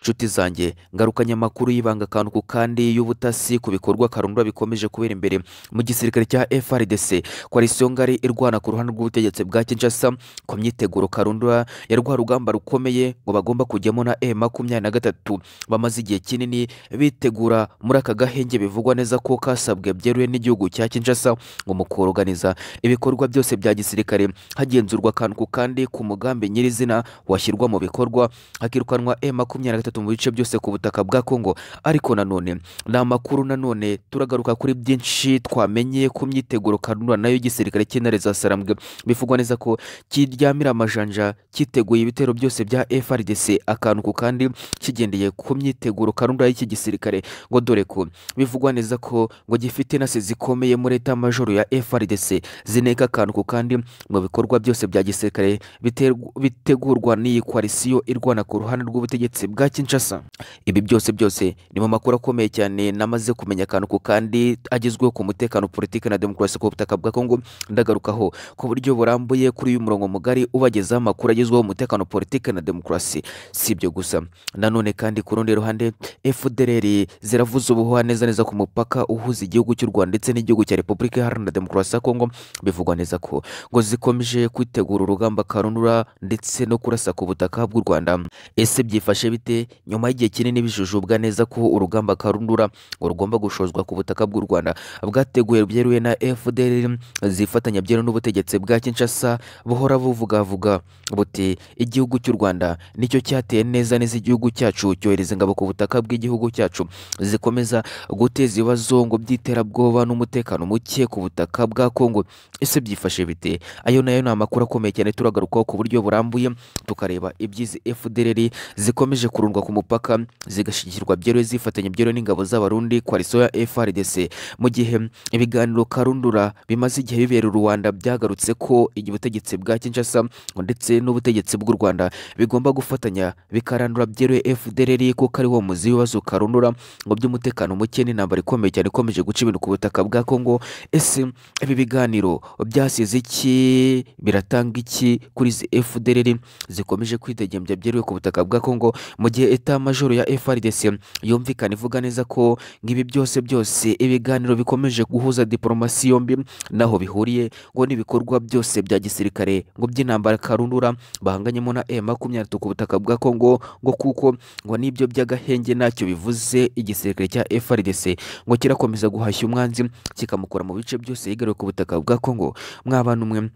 nshuti zanjye ngarukanyamakuru y'ibanga akantu ku kandi y'ubutasi ku bikorwa karundwa bikomeje kubera imbere mu gisirikare cya frdc koalisiyo ngari irwana ku ruhande rw'ubutegetsi bwa kinshasa ku myiteguro karundwa ya rwa rugamba rukomeye ngo bagomba kujyamo na e makumyabiri na gatatu bamaze igihe kinini bitegura muri aka gahenge bivugwa neza ko kasabwe byeruye n'igihugu cya kinshasa ngo mu koroganiza ibikorwa byose bya gisirikare hagenzurwa akantu ku kandi ku mugambi nyirizina washyirwa mu bikorwa hakirukanwa e makumyabiri na gatatu mu bice byose ku butaka bwa kongo ariko nanone ni amakuru nanone turagaruka kuri byinshi twamenye ku myiteguro kanura nayo y'igisirikare cy'intare za sarambwe bivugwa neza ko kiryamira amajanja cyiteguye ibitero byose bya frdc akantu ku kandi kigendeye ku myiteguro kanura y'iki gisirikare ngo dore ko bivugwa neza ko ngo gifite intasi zikomeye muri leta majoro ya frdc zineka akantu ku kandi mu bikorwa byose bya gisirikare biterw- bitegurwa n'iyi koalisiyo irwana ku ruhande rw'ubutegetsi bwa kinshasa ibi byose byose ni mu makuru akomeye cyane namaze kumenya akantu ku kandi agezweho ku mutekano politiki na demokarasi ku butaka bwa kongo ndagarukaho ku buryo burambuye kuri uyu murongo mugari ubagezaho amakuru agezweho umutekano politiki na demokarasi si ibyo gusa nanone kandi ku rundi ruhande fdr ziravuza ubuhuha neza neza ku mupaka uhuza igihugu cy'u rwanda ndetse n'igihugu cya repubulika iharanira demokarasi ya kongo bivugwa neza ko ngo zikomeje kwitegura urugamba karundura ndetse no kurasa ku butaka bw'u rwanda ese byifashe bite nyuma y'igihe kinini bijujubwa neza ko urugamba karundura ngo rugomba gushozwa ku butaka bw'u rwanda bwateguwe byeruye na fdr zifatanya byeruye n'ubutegetsi bwa kinshasa buhora buvugavuga buti igihugu cy'u rwanda nicyo cyateye neza neza igihugu cyacu cyohereza ingabo ku butaka bw'igihugu cyacu zikomeza guteza ibibazo ngo by'iterabwoba n'umutekano muke ku butaka bwa kongo ese byifashe bite ayo nayo ni amakuru akomeye cyane turagarukaho ku buryo burambuye tukareba ibyizi fdr zikomeje kurundwa ku mupaka zigashyigikirwa byeruye zifatanya byeruye n'ingabo z'abarundi koalisiyo ya frdc mu gihe ibiganiro karundura bimaze igihe bibera i rwanda byagarutse ko igihe ubutegetsi bwa kinshasa ndetse n'ubutegetsi bw'u rwanda bigomba gufatanya bikarandura byeruye fdr kuko ari wo muzi w'ibibazo karundura ngo by'umutekano muke n'intambara ikomeye cyane ikomeje guca ibintu ku butaka bwa kongo ese ibi biganiro byasize iki biratanga iki kuri izi fdr zikomeje kwidegembya byeruye ku butaka bwa kongo mu gihe eta majoro ya frdc yumvikana ivuga neza ko nk'ibi byose byose ibiganiro bikomeje guhuza diporomasi yombi naho bihuriye ngo n'ibikorwa byose bya gisirikare ngo by'intambara karundura bahanganyemo na e makumyabiri na gatatu ku butaka bwa kongo ngo kuko ngo n'ibyo by'agahenge ntacyo bivuze igisirikare cya frdc ngo kirakomeza guhashya umwanzi kikamukora mu bice byose yigaruriye ku butaka bwa kongo mwabana umwe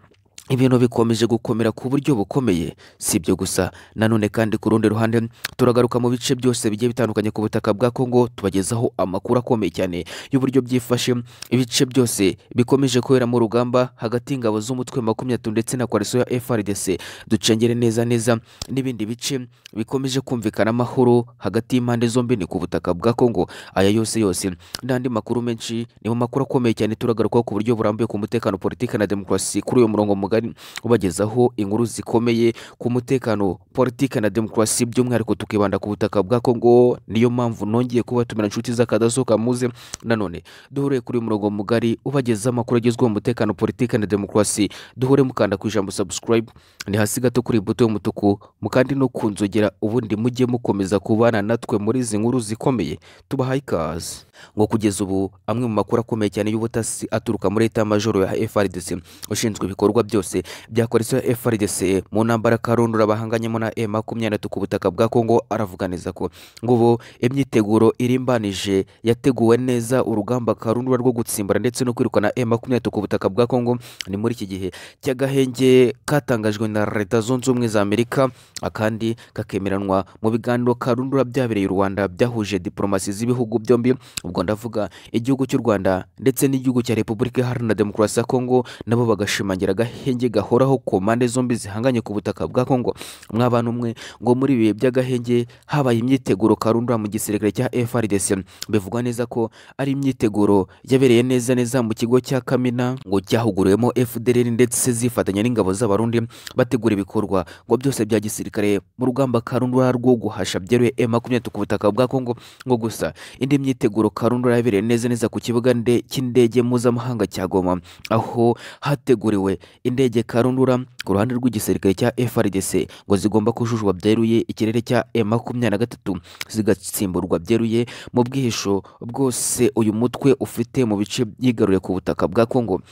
ibintu bikomeje gukomera ku buryo bukomeye si ibyo gusa nanone kandi ku rundi ruhande turagaruka mu bice byose bigiye bitandukanye ku butaka bwa kongo tubagezaho amakuru akomeye cyane y'uburyo byifashe ibice byose bikomeje kubera mu rugamba hagati y'ingabo z'umutwe makumyabiri n'atatu ndetse na koalisiyo ya frdc ducengere neza neza n'ibindi bice bikomeje kumvikana amahoro hagati y'impande zombi ni ku butaka bwa kongo aya yose yose n'andi makuru menshi ni mu makuru akomeye cyane turagarukaho ku buryo burambuye ku mutekano politiki na demokarasi kuri uyu murongo mugari ubagezaho inkuru zikomeye ku mutekano politiki na demokarasi by'umwihariko tukibanda ku butaka bwa kongo niyo mpamvu nongeye kubatumira inshuti z'akadasohoka muze nanone duhure kuri uyu murongo mugari ubagezaho amakuru agezweho umutekano politiki na demokarasi duhure mukanda ku ijambo subscribe ni hasi gato kuri iyi buto y'umutuku mukandi no ku nzogera ubundi mujye mukomeza kubana natwe muri izi nkuru zikomeye tubahaye ikaze ngo kugeza ubu amwe mu makuru akomeye cyane y'ubutasi aturuka muri leta majoro ya frdc ushinzwe ibikorwa byose bya koalisiyo ya frdc mu ntambara karundura bahanganyemo na e makumyabiri na gatatu ku butaka bwa kongo aravuganiza ko ngo ubu imyiteguro irimbanije yateguwe neza urugamba karundura rwo gutsimbara ndetse no kwirukana e makumyabiri na gatatu ku butaka bwa kongo ni muri iki gihe cy'agahenge katangajwe na leta zunze ubumwe za amerika akandi kakemeranwa mu biganiro karundura byabereye i rwanda byahuje diporomasi z'ibihugu byombi ubwo ndavuga igihugu cy'u rwanda ndetse n'igihugu cya repubulika iharanira demokarasi ya kongo nabo bagashimangira agahenge gahoraho ku mpande zombi zihanganye ku butaka bwa kongo mwabana umwe ngo muri ibi bihe by'agahenge habaye imyiteguro karundura mu gisirikare cya frdc bivugwa neza ko ari imyiteguro yabereye neza neza mu kigo cya kamina ngo cyahuguriwemo fdr ndetse zifatanya n'ingabo z'abarundi bategura ibikorwa ngo byose bya gisirikare mu rugamba karundura rwo guhasha byeruye e makumyabiri ku butaka bwa kongo ngo gusa indi myiteguro karundura yabereye neza neza ku kibuga nde- cy'indege mpuzamahanga cya goma aho hateguriwe indege ndege karundura ku ruhande rw'igisirikare cya frdc ngo zigomba kujujwa byeruye ikirere cya M23 zigatsimburwa byeruye mu bwihisho bwose uyu mutwe ufite mu bice yigaruye ku butaka bwa kongo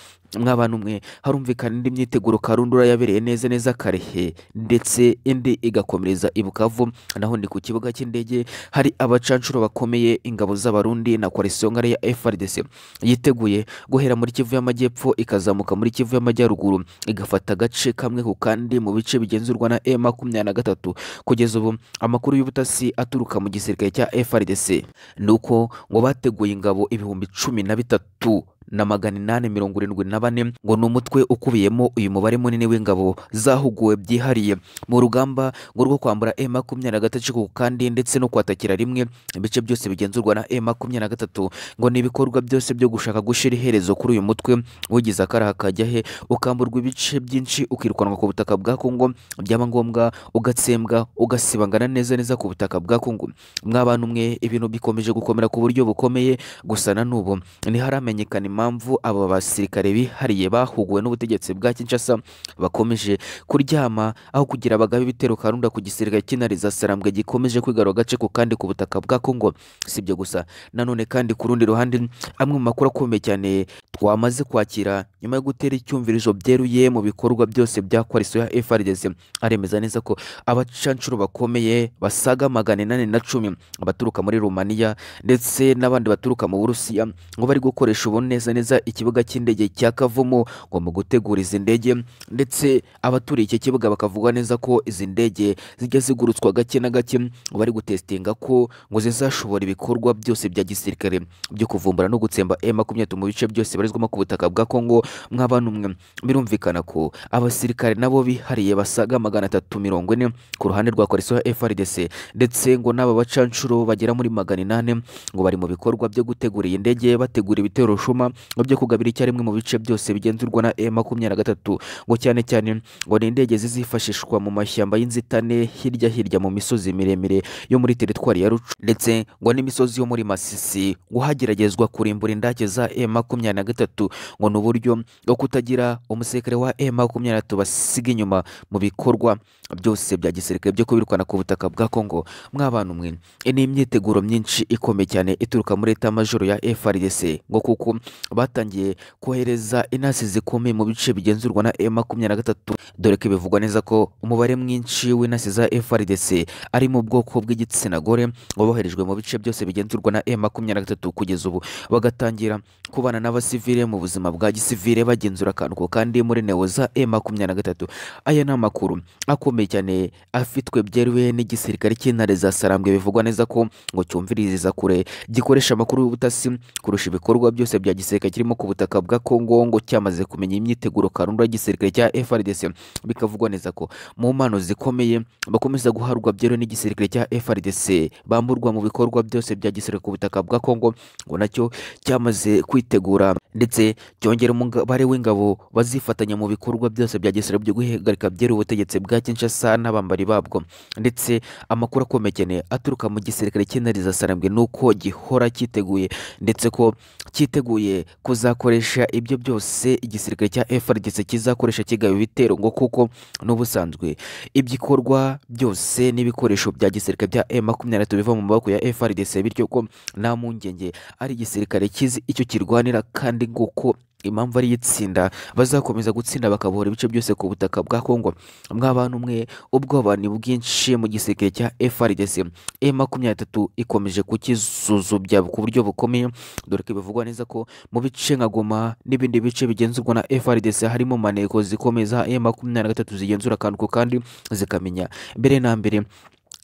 mwabana umwe harumvikana indi myiteguro karundura yabereye neza neza karehe ndetse indi igakomereza i bukavu naho ni ku kibuga cy'indege hari abacanshuro bakomeye ingabo z'abarundi na koalisiyo ngari ya frdc yiteguye guhera muri kivu y'amajyepfo ikazamuka muri kivu y'amajyaruguru igafata agace kamwe ku kandi mu bice bigenzurwa na e makumyabiri na gatatu kugeza ubu amakuru y'ubutasi aturuka mu gisirikare cya frdc ni uko ngo bateguye ingabo ibihumbi cumi na bitatu na magana inani mirongo irindwi na bane ngo ni umutwe ukubiyemo uyu mubare munini w'ingabo zahuguwe byihariye mu rugamba ngo rwo kwambura e makumyabiri na gatatu ku kandi ndetse no kwatakira rimwe ibice byose bigenzurwa na e makumyabiri na gatatu ngo ni ibikorwa byose byo gushaka gushyira iherezo kuri uyu mutwe ugize akaraha kajya he ukamburwa ibice byinshi ukirukanwa ku butaka bwa kongo byaba ngombwa ugatsembwa ugasibangana neza neza ku butaka bwa kongo mwabana umwe ibintu bikomeje gukomera ku buryo bukomeye gusa na n'ubu ntiharamenyekana impamvu aba basirikare bihariye bahuguwe n'ubutegetsi bwa Kinshasa bakomeje kuryama aho kugira bagabe ibitero karunda ku gisirikare cy'intariza sarambwe gikomeje kwigarura agace ku kandi ku butaka bwa Kongo sibyo gusa nanone kandi ku rundi ruhande amwe mu makuru akomeye cyane twamaze kwakira nyuma yo gutera icyumvirizo byeruye mu bikorwa byose bya koalisiyo ya FRDC aremeza neza ko abacancuro bakomeye basaga magana inani na cumi baturuka muri Rumaniya ndetse n'abandi baturuka mu Burusiya ngo bari gukoresha ubu neza neza neza ikibuga cy'indege cya Kavumu ngo mu gutegura izi ndege ndetse abaturiye iki kibuga bakavuga neza ko izi ndege zijya zigurutswa gake na gake ngo bari gutesitinga ko ngo zizashobora ibikorwa byose bya gisirikare byo kuvumbura no gutsemba M23 mu bice byose barizwamo ku butaka bwa Kongo mw'abantu mwe birumvikana ko abasirikare nabo bihariye basaga magana atatu mirongo ine ku ruhande rwa koalisiyo ya FRDC ndetse ngo n'aba bacanshuro bagera muri magana inani ngo bari mu bikorwa byo gutegura iyi ndege bategura ibitero shuma ngo byo kugabira icyarimwe mu bice byose bigenzurwa na e makumyabiri na gatatu ngo cyane cyane ngo ni indege zizifashishwa mu mashyamba y'inzitane hirya hirya mu misozi miremire yo muri teritwari ya rucu ndetse ngo n'imisozi yo muri masisi ngo hageragezwa kurimbura indake za e makumyabiri na gatatu ngo ni uburyo bwo kutagira umusekere wa e makumyabiri na gatatu basiga inyuma mu bikorwa byose bya gisirikare byo kubirukana ku butaka bwa kongo mw'abantu mwe ni imyiteguro myinshi ikomeye cyane ituruka muri leta majoro ya frdc ngo kuko batangiye kohereza intasi zikomeye mu bice bigenzurwa na e makumyabiri na gatatu dore ko bivugwa neza ko umubare mwinshi w'intasi za frdc ari mu bwoko bw'igitsina gore waboherejwe mu bice byose bigenzurwa na e makumyabiri na gatatu kugeza ubu bagatangira kubana n'abasivile mu buzima bwa gisivile bagenzura akantu ko kandi muri neo za e makumyabiri na gatatu aya ni amakuru akomeye cyane afitwe byeruye n'igisirikare cy'intare za sarambwe bivugwa neza ko ngo cyumviriza kure gikoresha amakuru y'ubutasi kurusha ibikorwa byose bya gisirikare gisirikare kirimo ku butaka bwa Kongo ngo cyamaze kumenya imyiteguro karundu y'igisirikare cya FRDC bikavugwa neza ko mu mpano zikomeye bakomeza guharwa byero n'igisirikare cya FRDC bamburwa mu bikorwa byose bya gisirikare ku butaka bwa Kongo ngo nacyo cyamaze kwitegura ndetse cyongera umubare w'ingabo bazifatanya mu bikorwa byose bya gisirikare byo guhagarika byero ubutegetsi bwa Kinshasa n'abambari babwo ndetse amakuru akomeye cyane aturuka mu gisirikare cy'intariza sarambwe nuko gihora cyiteguye ndetse ko cyiteguye kuzakoresha ibyo byose igisirikare cya FRDC kizakoresha kigaba ibitero ngo kuko n'ubusanzwe ibyikorwa byose n'ibikoresho bya gisirikare bya M23 biva mu maboko ya FRDC bityo ko nta mpungenge ari igisirikare kizi icyo kirwanira kandi nguko impamvu ari itsinda bazakomeza gutsinda bakabohora ibice byose ku butaka bwa Kongo mw'abantu umwe ubwoba ni bwinshi mu gisirikare cya FRDC e makumyabiri ikomeje kukisuzubya ku buryo bukomeye dore ko bivugwa neza ko mu bice nka Goma n'ibindi bice bigenzurwa na FRDC harimo maneko zikomeza e makumyabiri zigenzura akantu ku kandi zikamenya mbere na mbere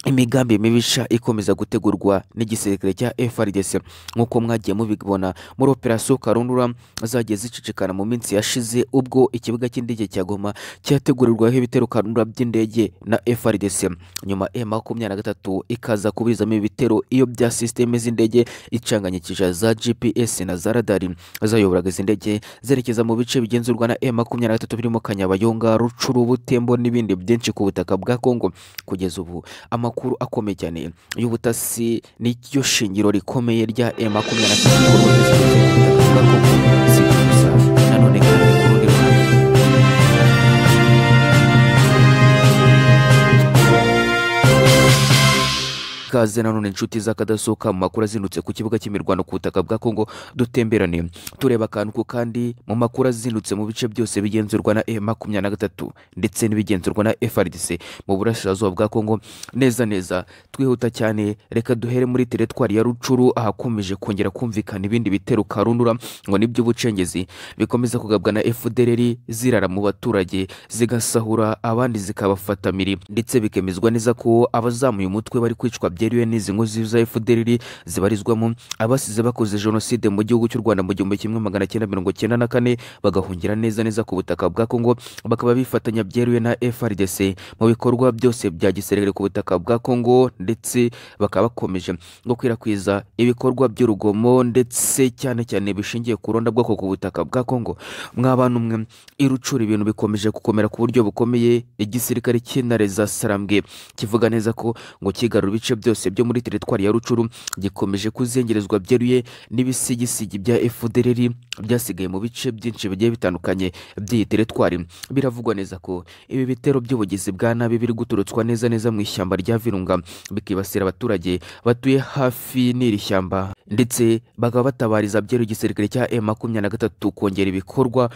imigambi mibisha ikomeza gutegurwa n'igisirikare cya FRDC nk'uko mwagiye mubibona muri operasiyo karundura zagiye zicicikana mu minsi yashize ubwo ikibuga cy'indege cya Goma cyategurirwaho ibitero karundura by'indege na FRDC nyuma e makumyabiri na gatatu ikaza kuburizamo ibitero iyo bya sisiteme z'indege icanganyikije za GPS na za radari zayoboraga izi ndege zerekeza mu bice bigenzurwa na e makumyabiri na gatatu birimo Kanyabayonga Rucuru Butembo n'ibindi byinshi ku butaka bwa Kongo kugeza ubu ama amakuru akomeye cyane y'ubutasi n'iryo shingiro rikomeye rya M23 nanone kandi ku rundi ruhande ikaze nanone inshuti z'akadasohoka mu makuru azindutse ku kibuga cy'imirwano ku butaka bwa kongo dutemberane tureba akantu ku kandi mu makuru azindutse mu bice byose bigenzurwa na e makumyabiri na gatatu ndetse n'ibigenzurwa na frdc mu burasirazuba bwa kongo neza neza twihuta cyane reka duhere muri teretwari ya rucuru ahakomeje kongera kumvikana ibindi bitero karundura ngo ni by'ubucengezi bikomeza kugabwa na fdrr zirara mu baturage zigasahura abandi zikabafatamiri ndetse bikemezwa neza ko abazamuye umutwe bari kwicwa byeruye n'izi nkozi za fdrr zibarizwamo abasize bakoze jenoside mu gihugu cy'u rwanda mu gihumbi kimwe magana cyenda mirongo cyenda na kane bagahungira neza neza ku butaka bwa kongo bakaba bifatanya byeruye na frdc mu bikorwa byose bya gisirikare ku butaka bwa kongo ndetse bakaba bakomeje gukwirakwiza ibikorwa by'urugomo ndetse cyane cyane bishingiye ku rondabwoko ku butaka bwa kongo mwa bantu mwe irucura ibintu bikomeje gukomera ku buryo bukomeye igisirikare cy'intare za sarambwe kivuga neza ko ngo kigarura ibice byose byo muri teritwari ya rucuru gikomeje kuzengerezwa byeruye n'ibisigisigi bya fdrr byasigaye mu bice byinshi bigiye bitandukanye by'iyi teritwari biravugwa neza ko ibi bitero by'ubugizi bwa nabi biri guturutswa neza neza mu ishyamba rya virunga bikibasira abaturage batuye hafi n'iri shyamba ndetse bakaba batabariza byeruye igisirikare cya m makumyabiri na gatatu kongera ibikorwa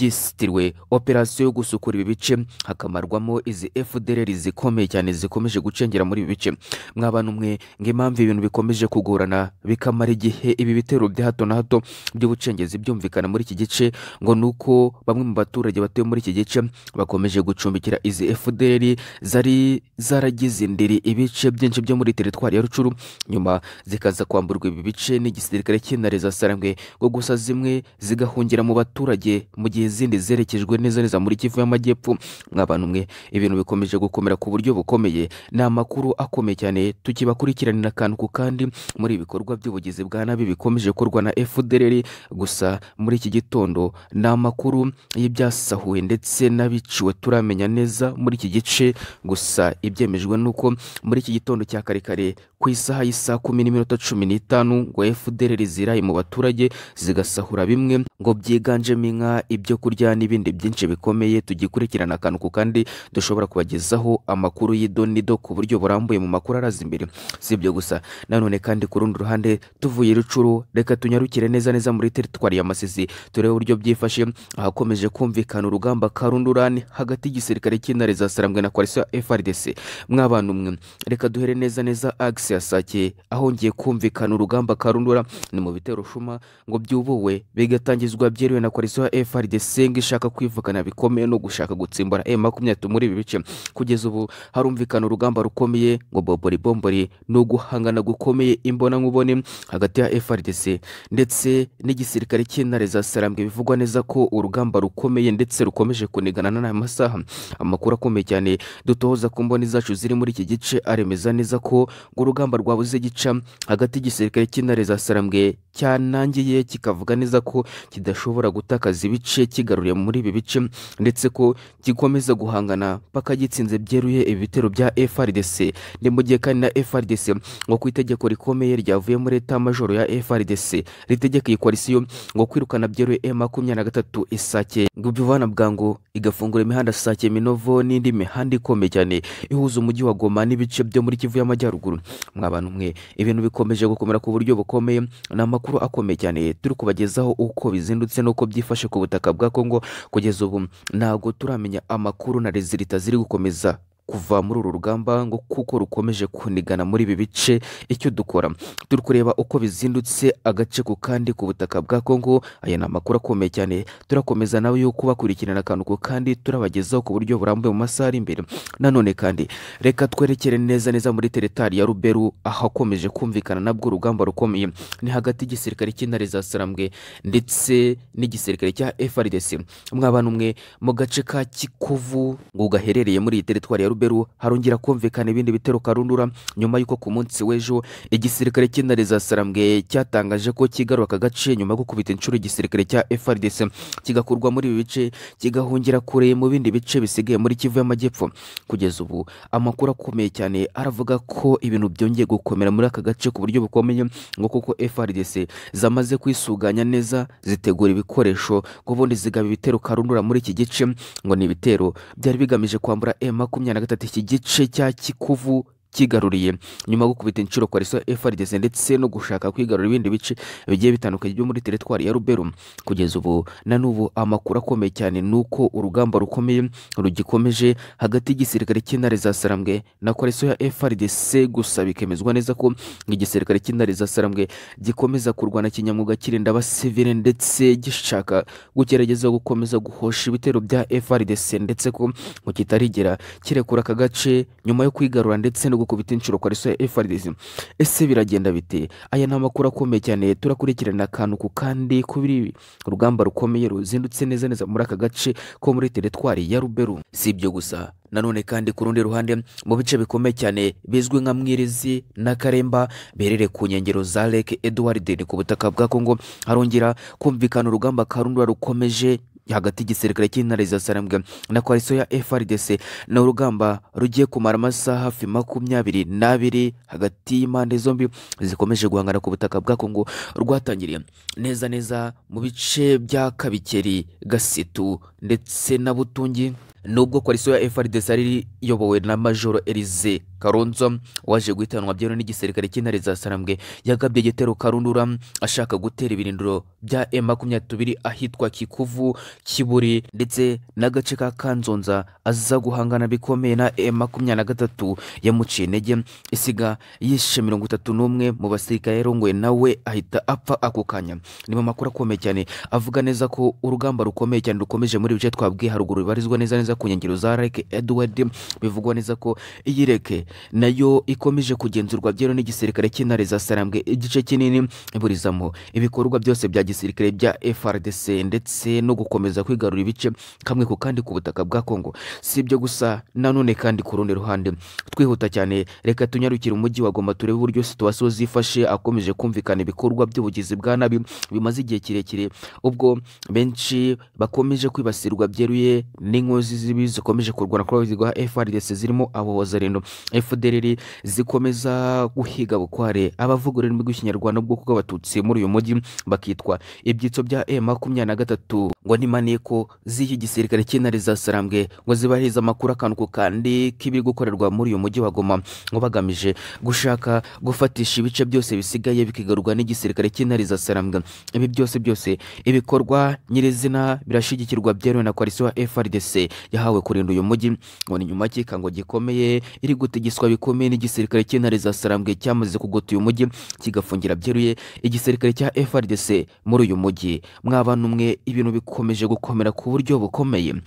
byisitiriwe operasiyo yo gusukura ibi bice hakamarwamo izi fdr zikomeye cyane zikomeje gucengera muri ibi bice mwabana umwe impamvu ibintu bikomeje kugorana bikamara igihe ibi bitero bya hato na hato by'ubucengezi byumvikana muri iki gice ngo ni uko bamwe mu baturage batuye muri iki gice bakomeje gucumbikira izi fdr zari zaragize indiri ibice byinshi byo muri teritwari ya rucuru nyuma zikaza kwamburwa ibi bice n'igisirikare cy'intare za sarangwe ngo gusa zimwe zigahungira mu baturage mu gihe izindi zerekejwe neza neza muri kivu y'amajyepfo mw'abantu mwe ibintu bikomeje gukomera ku buryo bukomeye ni amakuru akomeye cyane tukibakurikiranira akantu ku kandi muri ibikorwa by'ubugizi bwa nabi bikomeje gukorwa na fdr gusa muri iki gitondo ni amakuru y'ibyasahuwe ndetse n'abiciwe turamenya neza muri iki gice gusa ibyemejwe ni uko muri iki gitondo cya kare kare ku isaha y'isaha kumi n'iminota cumi n'itanu ngo fdr ziraye mu baturage zigasahura bimwe ngo byiganjemo inka ibyo kurya n'ibindi byinshi bikomeye tugikurikirana akantu ku kandi dushobora kubagezaho amakuru y'idonido ku buryo burambuye mu makuru araza imbere si ibyo gusa nanone kandi ku rundi ruhande tuvuye rucuru reka tunyarukire neza neza muri teritwari ya masisi turebe uburyo byifashe ahakomeje kumvikana urugamba karundurani hagati y'igisirikare cy'intare za sarambwe na koalisiyo ya frdc mw'abantu mwe reka duhere neza neza agisi ya sake ahongeye kumvikana urugamba karundura ni mu bitero shuma ngo byubuwe bigatangizwa byeruwe na koalisiyo ya frdc ngo ishaka kwivugana bikomeye no gushaka gutsimbura e makumyabiri muri ibi bice kugeza ubu harumvikana urugamba rukomeye ngo bombori bombori ni uguhangana gukomeye imbonankubone hagati ya frdc ndetse n'igisirikare cy'intare za sarambwe bivugwa neza ko urugamba rukomeye ndetse rukomeje kunigana n'aya masaha amakuru akomeye cyane dutohoza ku mboni zacu ziri muri iki gice aremeza neza ko ngo urugamba rwabuze gica hagati y'igisirikare cy'intare za sarambwe cyanangiye kikavuga neza ko kidashobora gutakaza ibice kigaruriye muri ibi bice ndetse ko gikomeza guhangana paka gitsinze byeruye ibitero bya frdc ni mu gihe kandi na frdc ngo ku itegeko rikomeye ryavuye muri leta majoro ya frdc ritegeka iyi koalisiyo ngo kwirukana byeruye e makumyabiri na gatatu isake ngo bivana bwangu igafungura imihanda sake minovo n'indi mihanda ikomeye cyane ihuza umujyi wa goma n'ibice byo muri kivu y'amajyaruguru mwabantu mwe ibintu bikomeje gukomera ku buryo bukomeye ni amakuru akomeye cyane turi kubagezaho uko bizindutse n'uko byifashe ku butaka bwa kongo kugeza ubu ntabwo turamenya amakuru na rezilita ziri gukomeza kuva muri uru rugamba ngo kuko rukomeje kunigana muri ibi bice icyo dukora turi kureba uko bizindutse agace ku kandi ku butaka bwa kongo aya ni amakuru akomeye cyane turakomeza nawe yuko bakurikirana akantu ku kandi turabagezaho ku buryo burambuye mu masaha ari imbere nanone kandi reka twerekere neza neza muri teritari ya ruberu ahakomeje kumvikana nabwo urugamba rukomeye ni hagati y'igisirikare cy'intare za sarambwe ndetse n'igisirikare cya frdc mwabana umwe mu gace ka kikuvu ngo gaherereye muri iyi teritwari ya ruberu harongera kumvikana ibindi bitero karundura nyuma y'uko ku munsi w'ejo igisirikare cy'intare za sarambwe cyatangaje ko kigaruka aka gace nyuma yo gukubita inshuro igisirikare cya frdc kigakurwa muri ibi bice kigahungira kure mu bindi bice bisigaye muri kivu y'amajyepfo kugeza ubu amakuru akomeye cyane aravuga ko ibintu byongeye gukomera muri aka gace ku buryo bukomeye ngo kuko frdc zamaze kwisuganya neza zitegura ibikoresho ngo ubundi zigaba ibitero karundura muri iki gice ngo ni ibitero byari bigamije kwambura e makumyabiri na gatatu iki gice cya kikuvu cyigaruriye nyuma yo gukubita inshuro koaliso FRDC ndetse no gushaka kwigarura ibindi bice bigiye bitandukanye byo muri teritwari ya ruberu kugeza ubu na n'ubu amakuru akomeye cyane ni uko urugamba rukomeye rugikomeje hagati y'igisirikare cy'intare za sarambwe na koaliso ya FRDC gusa bikemezwa neza ko igisirikare cy'intare za sarambwe gikomeza kurwana kinyamwuga kirinda abasivile ndetse gishaka gugerageza gukomeza guhosha ibitero bya FRDC ndetse ko ngo kitarigera kirekura aka gace nyuma yo kwigarura ndetse no gukubita inshuro koaliso ya FRDC ese biragenda bite aya ni amakuru akomeye cyane turakurikirana akantu ku kandi kuri urugamba rukomeye ruzindutse neza neza muri aka gace ko muri teritwari ya ruberu si ibyo gusa nanone kandi ku rundi ruhande mu bice bikomeye cyane bizwi nka mwirizi na karemba biherereye ku nkengero za lake edward ni ku butaka bwa kongo harongera kumvikana urugamba karundura rukomeje hagati y'igisirikare cy'intare za sarambwe na koalisiyo ya frdc ni urugamba rugiye kumara amasaha hafi makumyabiri n'abiri hagati y'impande zombi zikomeje guhangana ku butaka bwa kongo rwatangiriye neza neza mu bice bya kabikeri gasitu ndetse na butungi nubwo koalisiyo ya frdc yari iyobowe na majoro elize karonzo waje guhitanwa byemewe n'igisirikare cy'intare za sarambwe yagabye igitero karundura ashaka gutera ibirindiro bya m makumyabiri ahitwa kikuvu kiburi ndetse n'agace ka kanzonza aza guhangana bikomeye na m makumyabiri na gatatu yamuciye intege isiga yishe mirongo itatu n'umwe mu basirikare yarongoye nawe ahita apfa ako kanya ni mu makuru akomeye cyane avuga neza ko urugamba rukomeye cyane rukomeje muri bice twabwiye haruguru bibarizwa neza neza ku nkengero za reke edward bivugwa neza ko iyi reke nayo ikomeje kugenzurwa byemewe n'igisirikare cy'intare za sarambwe igice kinini iburizamo ibikorwa byose bya gisirikare bya frdc ndetse no gukomeza kwigarura ibice kamwe ku kandi ku butaka bwa kongo si ibyo gusa nanone kandi ku rundi ruhande twihuta cyane reka tunyarukire umujyi wa goma turebe uburyo situwasiyo zifashe akomeje kumvikana ibikorwa by'ubugizi bwa nabi bimaze igihe kirekire ubwo benshi bakomeje kwibasirwa byeruye n'inkozi z'ibibi zikomeje kurwana kuri abayobozi ba frdc zirimo abahozarendo fdrr zikomeza guhiga bukware abavuga ururimi rw'ikinyarwanda bwoko bw'abatutsi muri uyu mujyi bakitwa ibyitso bya e makumyabiri na gatatu ngo ni maneko z'iki gisirikare cy'intare za sarambwe ngo zibahirize amakuru akantu ku kandi k'ibiri gukorerwa muri uyu mujyi wa goma ngo bagamije gushaka gufatisha ibice byose bisigaye bikigarurwa n'igisirikare cy'intare za sarambwe ibi byose byose ibikorwa nyirizina birashyigikirwa byemewe na koalisiyo ya frdc yahawe kurinda uyu mujyi ngo ni nyuma y'ikikango gikomeye iri gutegeswa bikomeye n'igisirikare cy'intare za sarambwe cyamaze kugota uyu mujyi kigafungira byeruye igisirikare cya frdc muri uyu mujyi mwaba numwe ibintu bikomeje gukomera ku buryo bukomeye